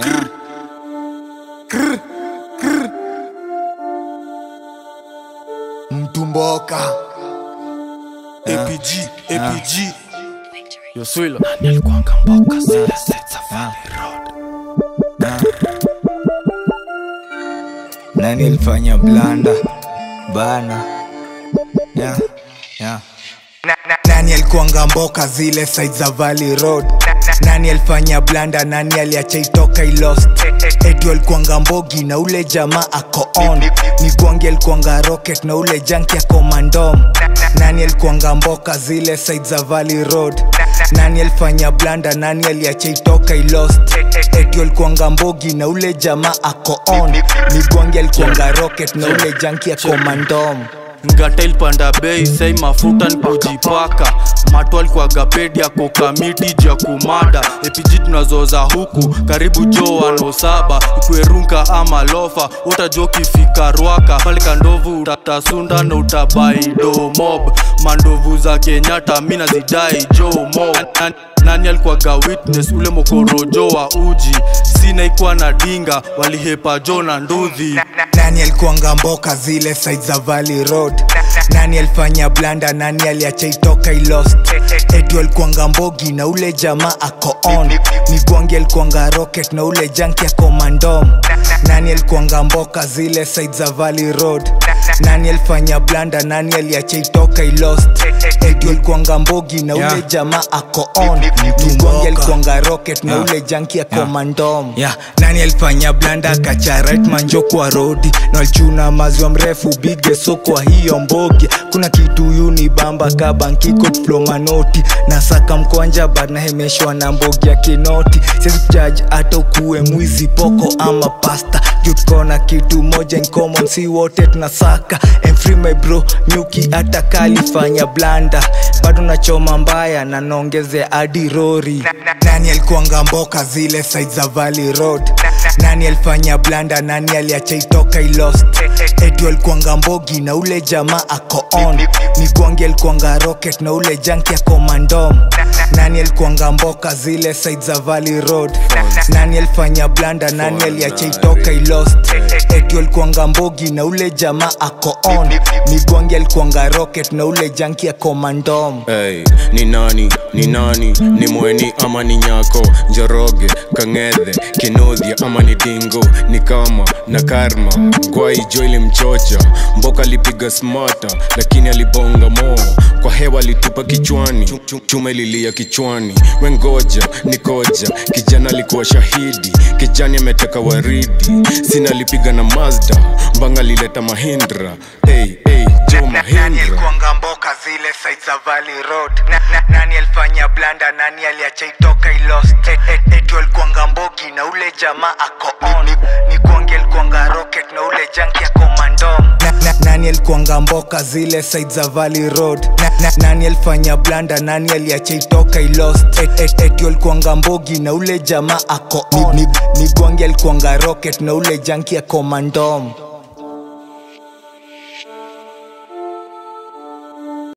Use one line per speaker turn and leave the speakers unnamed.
Krr. Krr. Krr. mtumboka
APG, APG.
yo swilo
nani alifanya blanda bana yeah, yeah. nani alikuanga mboka zile side za valley road nani alifanya blanda nani aliacha itoka ilost etu alikuanga mbogi na ule jamaa ako on migwangi alikuanga rocket na ule janki ako mandom nani alikuanga mboka zile side za valley road nani alifanya blanda nani aliacha itoka ilost etu alikuanga mbogi na ule jamaa ako on migwangi alikuanga rocket na ule janki ako mandom
ngata ilipanda bei sai mafuta ni kujipaka mato alikuwaga pedi yako kamiti juu ya kumada epg tunazoza huku karibu jo wano saba ikwerunka ama lofa utajo kifika rwaka pale kandovu utatasunda na utabaido mob mandovu za kenyatta mi nazidai jo mob Nani- nani alikuwaga witness ule mokorojo wa uji sina ikuwa na dinga walihepa jo na ndudhi
nani alikuanga mboka zile side za valley road nani alifanya blanda nani aliacha itoka ilost etu alikuanga mbogi na ule jamaa ako on migwangi alikuanga rocket na ule janki ako mandom nani alikuanga mboka zile side za valley road nani alifanya blanda nani aliacha itoka ilost etu alikuanga mbogi na ule
Yeah.
jamaa ako on migwangi alikuanga rocket na ule janki ako mandom yeah. nani alifanya blanda akacha right manjo kwa rodi na walichuna maziwa mrefu bige so kwa hiyo mbogi kuna kitu yuni bamba kabankiko diplomanoti na saka mkwanja banahemeshwa na mbogi ya kinoti siwezi kuchaji hata ukuwe mwizi poko ama pasta juu tuko na kitu moja in common si wote tunasaka I'm free my bro nyuki hata kalifanya blanda bado nachoma mbaya na naongezea hadi rori nani alikuanga mboka zile side za valley road nani alifanya blanda nani aliacha itoka ilost etu alikuanga mbogi na ule jamaa ako on migwangi alikuanga rocket na ule janki ako mandom nani alikuanga mboka zile side za valley road nani alifanya blanda nani aliacha itoka ilost etu alikuanga mbogi na ule jamaa ako on migwangi alikuanga rocket na ule janki ako mandom
Hey, ni nani ni nani ni mweni ama ni nyako njoroge kang'ethe kinudhia ama ni dingo ni kama na karma gwai jo ilimchocha mboka alipiga smata lakini alibonga moo kwa hewa alitupa kichwani Chum- chum- chuma ililia kichwani wengoja ni koja kijana alikuwa shahidi kijani ameteka waridi sina alipiga na mazda mbanga alileta mahindra hey, hey, jo
nani
mahindra
alikuanga mboka zile side za valley road na, na, nani alifanya blanda nani aliacha itoka ilost et, et, etu alikuanga mbogi na ule jamaa ako on migwangi alikuanga rocket na ule janki ako mandom na, na, nani alikuanga mboka zile side za valley road na, na, nani alifanya blanda nani aliacha itoka ilost et, et, etu alikuanga mbogi na ule jamaa ako on migwangi alikuanga rocket na ule janki ako mandom